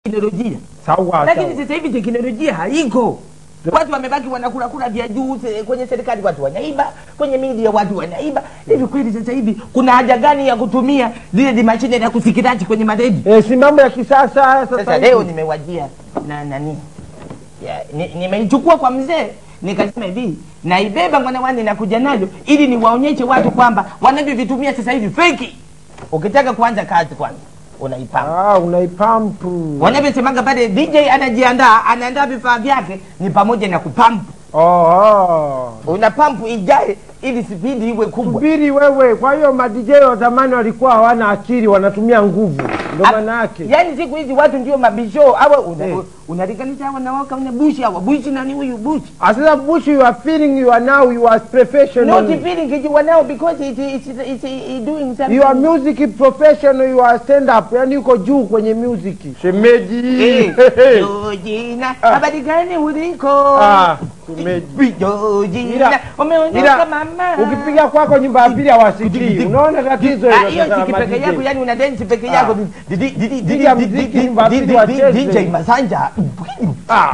teknolojia sawa lakini sawa. sasa hivi teknolojia haiko watu wamebaki wanakula kula vya juu se- kwenye serikali watu wanaiba kwenye media watu wanaiba hivi kweli sasa hivi kuna haja gani ya kutumia zile di mashine ya kusikirachi kwenye maredi Eh, si mambo ya kisasa haya sasa sasa leo hivi. nimewajia na nani Ya, ni- nimeichukua kwa mzee nikasema hivi naibeba mwanawani nakuja nayo ili niwaonyeshe watu kwamba wanavyovitumia sasa hivi feki ukitaka kuanza kazi kwanza unaipanga Ah, unaipampu. wanavyosemaga pale dj anajiandaa anaandaa vifaa vyake ni pamoja na kupampu Oh, oh. una pampu ijae ili spidi iwe kubwa Subiri wewe. Kwa hiyo madj wa zamani walikuwa hawana akili, wanatumia nguvu, ndio Ah, maana yake. yaani siku hizi watu ndio mabisho awa una, Eh. unalinganisha hawa na waka una bushi hawa bushi nani huyu bushi Ah, Sasa Bush, you are feeling you are now you are professional. not feeling kijiwa nao because it, it, it, it, it doing something You are music professional, you are stand up, yani uko juu kwenye music. Shemeji. Eh, Georgina, Ah. habari gani uliko? Ah, shemeji. Georgina, Ila- umeondoka ila, mama. Ukipiga kwako nyumba ya pili hawasikii. Unaona tatizo Ah, hilo hiyo sasa la si peke ma-DJ. yako, yani una dance peke Ah. yako. Di- di- di- di- di- Piga di- mziki di- nyumba di- pili di- wacheze. DJ Masanja. Ah.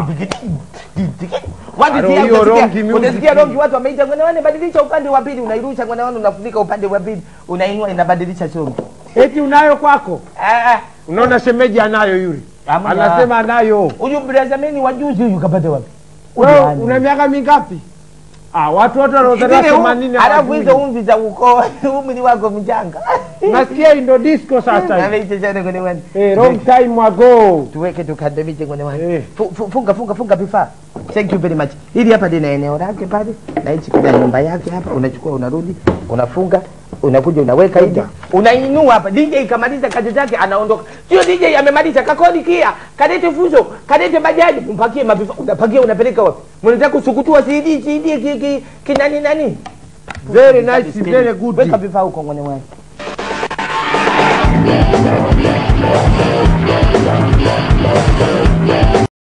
Watu Aro, sikia- hiyo utasikia- rongi music. utasikia rongi watu wameita ngwanawane badilisha upande wa pili unairusha ngwanawane unafunika upande wa pili unainua inabadilisha songi Eti unayo kwako? Ah, ah. Unaona shemeji anayo yule. Hamna. Anasema anayo. huyu brazameni wa juzi huyu kapata wapi Wewe Ujani. una miaka mingapi? Ah, watu wote wanaozaliwa Zile u- 80 alafu hizo hawajui. umvi za ukoo umri wako mchanga Nasikia hii ndo disco sasa. hivi. Ameisha sana kwenye wani. Eh, long time ago. tuweke tukandamize kwenye wani Eh. Fu- fu- funga funga funga vifaa thank you very much hili hapa lina eneo lake pale na hichi kina nyumba yake hapa unachukua unarudi unafunga unakuja unaweka hivi unainua hapa dj ikamaliza kazi zake anaondoka sio dj amemaliza kakodi kia kalete fuso kalete bajaji mpakie mavifa unapakia unapeleka wapi mnataka kusukutua cd cd ki, ki, kinani nani Very nice, very good. weka vifaa huko kwenye wani Yeah.